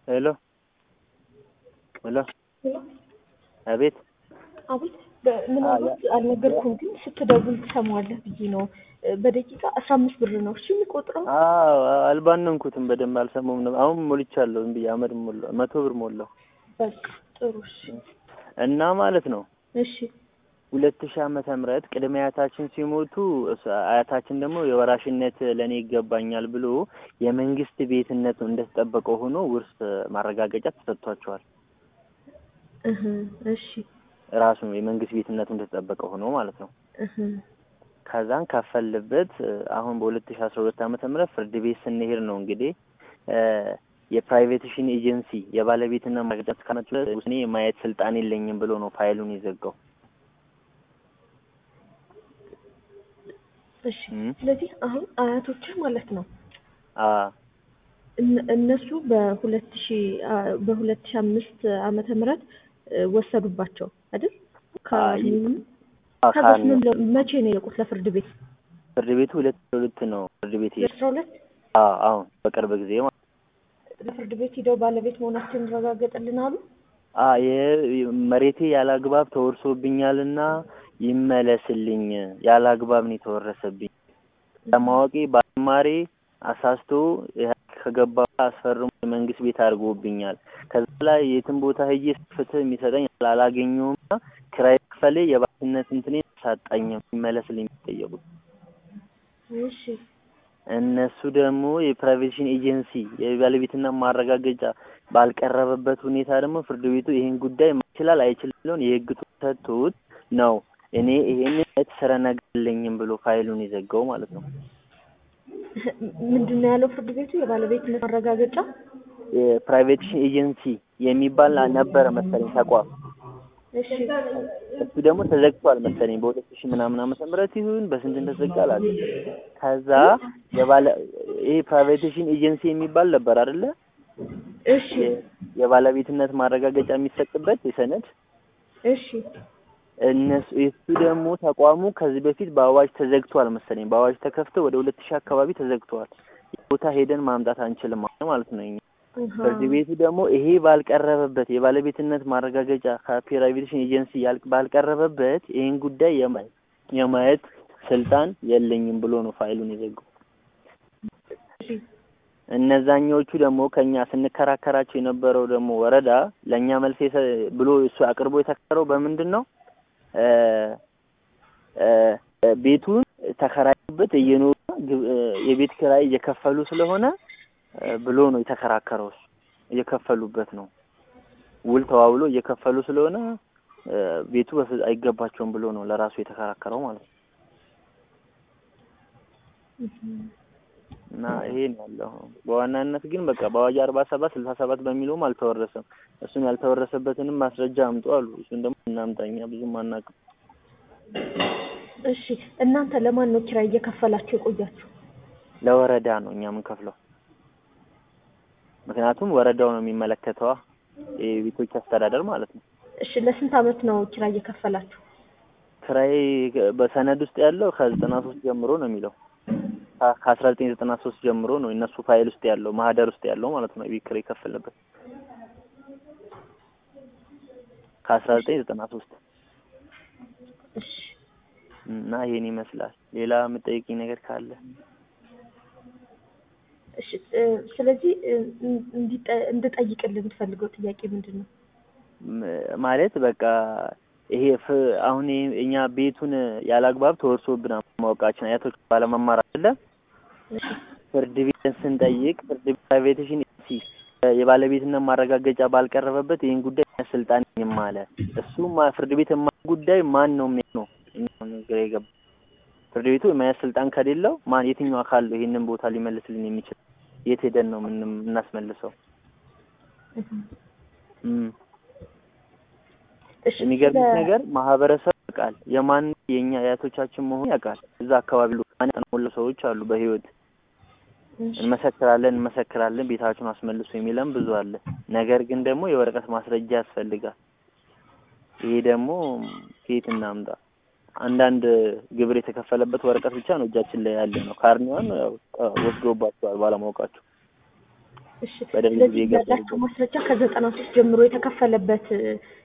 ሄሎ ሄሎ አቤት አቤት ምናልባት አልነገርኩም፣ ግን ስትደውል ትሰማዋለህ ብዬ ነው። በደቂቃ አስራ አምስት ብር ነው እሺ የሚቆጥረው። አዎ አልባነንኩትም በደንብ አልሰማሁም ነበር። አሁን ሞልቻለሁ ዝም ብዬ አመድ ሞላሁ መቶ ብር ሞላሁ በቃ ጥሩ እሺ። እና ማለት ነው እሺ ሁለት ሺህ ዓመተ ምህረት ቅድመ አያታችን ሲሞቱ እስ- አያታችን ደግሞ የወራሽነት ለእኔ ይገባኛል ብሎ የመንግስት ቤትነቱ እንደተጠበቀው ሆኖ ውርስ ማረጋገጫ ተሰጥቷቸዋል። እህ እሺ ራሱ የመንግስት ቤትነቱ እንደተጠበቀ ሆኖ ማለት ነው። እህ ከዛን ከፈልበት አሁን በሁለት ሺህ አስራ ሁለት ዓመተ ምህረት ፍርድ ቤት ስንሄድ ነው እንግዲህ እ የፕራይቬቴሽን ኤጀንሲ የባለቤትና ማረጋገጫ እስካመጡ ድረስ እኔ የማየት ስልጣን የለኝም ብሎ ነው ፋይሉን የዘጋው። እሺ እም። ስለዚህ አሁን አያቶችህ ማለት ነው አ እነ- እነሱ በሁለት ሺ በሁለት ሺ አምስት ዓመተ ምህረት እ ወሰዱባቸው አይደል? ከ- ከዛስ ካን ምን ብለው- መቼ ነው የለቁት ለፍርድ ቤት? ፍርድ ቤቱ ሁለት ሁለት ነው ፍርድ ቤት ሄድ አስራ ሁለት አሁን በቅርብ ጊዜ ማለት ለፍርድ ቤት ሂደው ባለቤት መሆናቸውን ረጋገጥልን አሉ። አ የ- መሬቴ ያለ አግባብ ተወርሶብኛልና ይመለስልኝ ያለ አግባብ ነው የተወረሰብኝ ለማወቄ ባለማሬ አሳስቶ ኢህአዴግ ከገባ አስፈርሞ የመንግስት ቤት አድርጎብኛል። ከዛ ላይ የትም ቦታ ሄጄ ፍትህ የሚሰጠኝ አላገኘውምና ክራይ ክፈሌ የባትነት እንትኔ ሳጣኝ ይመለስልኝ የሚጠየቁት እሺ እነሱ ደግሞ የፕራይቬሽን ኤጀንሲ የባለቤትና ማረጋገጫ ባልቀረበበት ሁኔታ ደግሞ ፍርድ ቤቱ ይሄን ጉዳይ ይችላል አይችልም ብሎን የህግ ሰጥቶት ነው እኔ ይሄን የተሰረ ነገር የለኝም ብሎ ፋይሉን የዘጋው ማለት ነው። ምንድን ነው ያለው ፍርድ ቤቱ? የባለቤትነት ማረጋገጫ የፕራይቬቴሽን ኤጀንሲ የሚባል ነበረ መሰለኝ ተቋም እሺ እሱ ደግሞ ተዘግቷል መሰለኝ በሁለት ሺህ ምናምን ዓመተ ምህረት ይሁን በስንት እንደተዘጋ አላውቅም። ከዛ የባለ ይሄ ፕራይቬቴሽን ኤጀንሲ የሚባል ነበር አይደለ? እሺ የ- የባለቤትነት ማረጋገጫ የሚሰጥበት የሰነድ እሺ እነሱ እሱ ደግሞ ተቋሙ ከዚህ በፊት በአዋጅ ተዘግቷል መሰለኝ በአዋጅ ተከፍቶ ወደ ሁለት ሺህ አካባቢ ተዘግቷል። ቦታ ሄደን ማምጣት አንችልም ማለት ነው። እኛ አሃ። ፍርድ ቤቱ ደግሞ ይሄ ባልቀረበበት የባለቤትነት ማረጋገጫ ከፕራይቬቴሽን ኤጀንሲ ያል- ባልቀረበበት ይህን ጉዳይ የማየት የማየት ስልጣን የለኝም ብሎ ነው ፋይሉን የዘጋው። እሺ እነዛኞቹ ደግሞ ከኛ ስንከራከራቸው የነበረው ደግሞ ወረዳ ለእኛ መልስ የሰ- ብሎ እሱ አቅርቦ የተከረው በምንድን ነው እ እ ቤቱን ተከራዩበት እየኖሩ ግብ- እ የቤት ኪራይ እየከፈሉ ስለሆነ እ ብሎ ነው የተከራከረው። እሱ እየከፈሉበት ነው ውል ተዋውሎ እየከፈሉ ስለሆነ እ ቤቱ በፍ- አይገባቸውም ብሎ ነው ለራሱ የተከራከረው ማለት ነው። እና ይሄ ነው ያለው። በዋናነት ግን በቃ በአዋጅ አርባ ሰባት ስልሳ ሰባት በሚለውም አልተወረሰም። እሱን ያልተወረሰበትንም ማስረጃ አምጡ አሉ። እሱን ደግሞ እናምጣ እኛ ብዙም አናውቅም። እሺ እናንተ ለማን ነው ኪራይ እየከፈላችሁ የቆያችሁ? ለወረዳ ነው እኛ የምንከፍለው። ምክንያቱም ወረዳው ነው የሚመለከተዋ የቤቶች አስተዳደር ማለት ነው። እሺ ለስንት አመት ነው ኪራይ እየከፈላችሁ? ክራይ በሰነድ ውስጥ ያለው ከዘጠና ሶስት ጀምሮ ነው የሚለው ከ- ከአስራ ዘጠኝ ዘጠና ሶስት ጀምሮ ነው የእነሱ ፋይል ውስጥ ያለው ማህደር ውስጥ ያለው ማለት ነው የቤት ኪራይ የከፈልንበት ከአስራ ዘጠኝ ዘጠና ሶስት እሺ እና ይሄን ይመስላል። ሌላ የምጠይቅኝ ነገር ካለ እሺ እ፣ ስለዚህ እ፣ እንዲጠ- እንድጠይቅልህ የምትፈልገው ጥያቄ ምንድን ነው? ም- ማለት በቃ ይሄ ፍ አሁን ይሄ እኛ ቤቱን ያለ አግባብ ተወርሶብናል ማወቃችን አያቶች ባለመማር አይደለ እሺ ፍርድ ቤት ስንጠይቅ ፍርድ ቤት ፕራይቬቴሽን ኤጀንሲ የባለቤትነት ማረጋገጫ ባልቀረበበት ይህን ጉዳይ እኛ ስልጣን የለኝም አለ። እሱ ማ- ፍርድ ቤት የማ ጉዳይ ማን ነው የሚሆነው? እኛ ነው ግራ የገባ ፍርድ ቤቱ የማያዝ ስልጣን ከሌለው ማን የትኛው አካል ነው ይህንን ቦታ ሊመልስልን የሚችል? የት ሄደን ነው ምን የምናስመልሰው? እህ። እም እሺ የሚገርምሽ ስለ- ነገር ማህበረሰብ ያውቃል የማን የኛ አያቶቻችን መሆኑ ያውቃል። እዛ አካባቢ ሉ ያጠናወሉ ሰዎች አሉ በህይወት እሺ እንመሰክራለን እንመሰክራለን ቤታችሁን አስመልሱ የሚለን ብዙ አለ። ነገር ግን ደግሞ የወረቀት ማስረጃ ያስፈልጋል። ይሄ ደግሞ ከየት እናምጣ? አንዳንድ ግብር የተከፈለበት ወረቀት ብቻ ነው እጃችን ላይ ያለ ነው። ካርኒዋን ያው ወስዶባቸዋል ባለማወቃቸው። እሺ በደርግ ስለዚህ ጊዜ የገባው ያላቸው ማስረጃ ከዘጠና ሶስት ጀምሮ የተከፈለበት